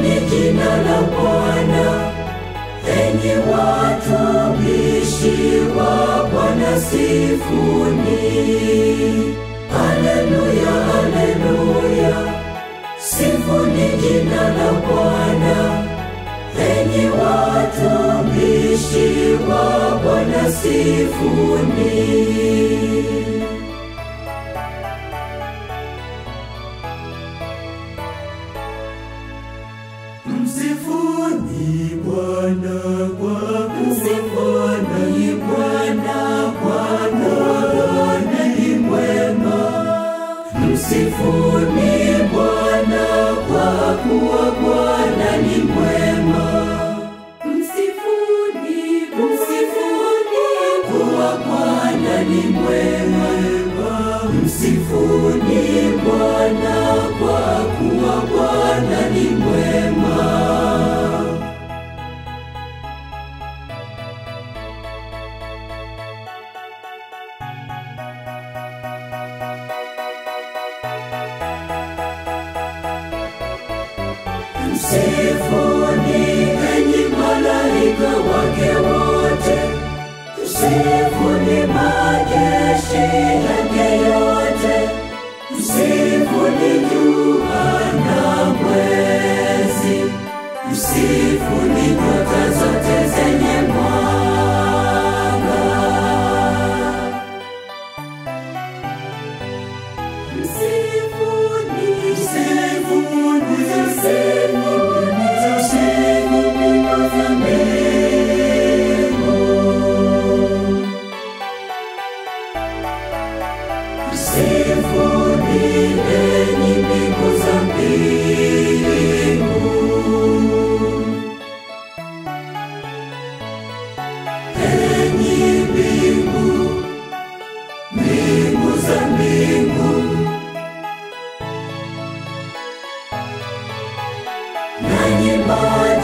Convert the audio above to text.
Sifuni jina la Bwana, enyi watumishi wa Bwana, sifuni. Haleluya, haleluya, sifuni jina la Bwana, enyi watumishi wa Bwana, sifuni. Msifuni Bwana kwa msifuni Bwana kwa Bwana ni mwema. Msifuni Bwana kwa kuwa Bwana ni mwema. Msifuni, msifuni kuwa Bwana ni mwema. Msifuni Bwana kwa kuwa Bwana ni mwema. Msifuni enyi malaika wake wote, msifuni majeshi yake yote, msifuni jua na mwezi, msifuni nyota zote zenye mwanga. Msifuni, msifuni, msifuni, msifuni kwa mbingu. Msifuni enyi mbingu za mbingu. Enyi mbingu, mbingu za mbingu. nanyi maji